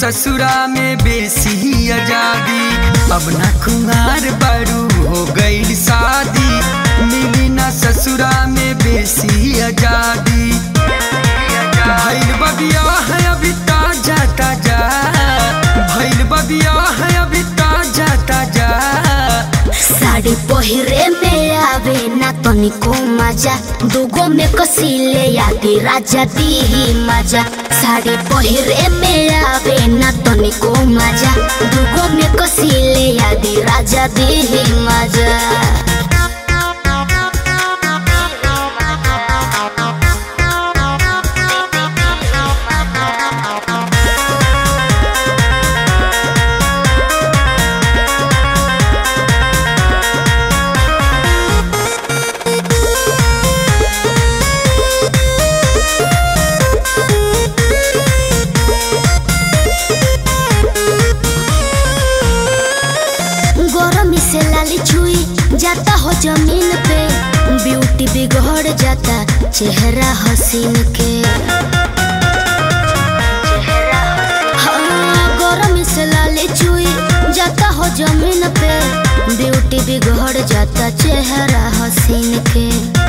ससुरा में बेसी आजादी अब ना कुमार बड़ू हो गई शादी मिली ना ससुरा में बेसी आजादी भैल बबिया है अभी ताजा ताजा भैल बबिया है अभी ताजा ताजा साड़ी पहिरे में आवे ना तनिको मजा दुगो में कसीले यादी राजा दी ही मजा साड़ी पहिरे में आवे ना तनिको मजा दुगो में कसीले यादी राजा दी ही मजा गरमी से लाली छुई जाता हो जमीन पे ब्यूटी बिगड़ जाता चेहरा हसीन के हाँ, गरमी से लाली छुई जाता हो जमीन पे ब्यूटी बिगड़ जाता चेहरा हसीन के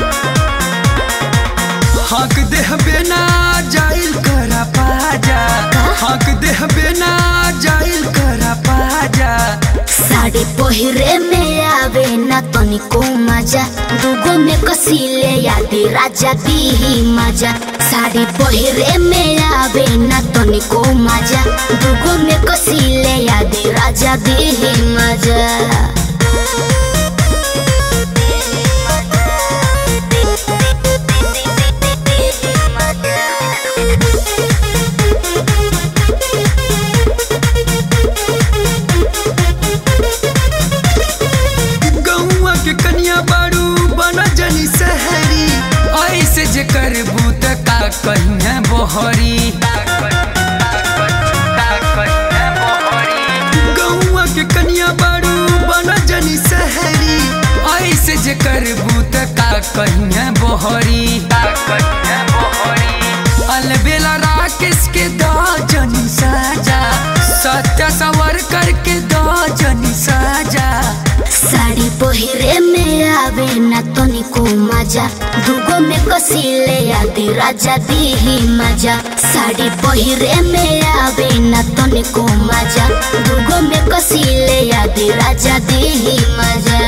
हक देह बेना जाइल करा पाजा हक देह बेना जाइल करा पाजा साड़ी पहिरे में आवे ना तनिको मजा दुगो में कसीले यादी राजा दी ही मजा साड़ी पहिरे में आवे ना तनिको मजा दुगो में कसीले यादी राजा दी ही मजा गौआ के कन्या बारू बना जनी सहरी ऐसे जे करबू त का कहिए बोहरी गौआ के कन्या बारू बना जनी सहरी ऐसे जे करबू त का कहिए बोहरी अलबेला राकेश के दो जनी साजा सत्य सवर करके दो जनी साजा साड़ी पहिरे में आवे ना तनिको मजा दुगो में कसीले यादी राजा दी ही मजा साड़ी पहिरे में आवे ना तनिको मजा दुगो में कसीले यादी राजा दी ही मजा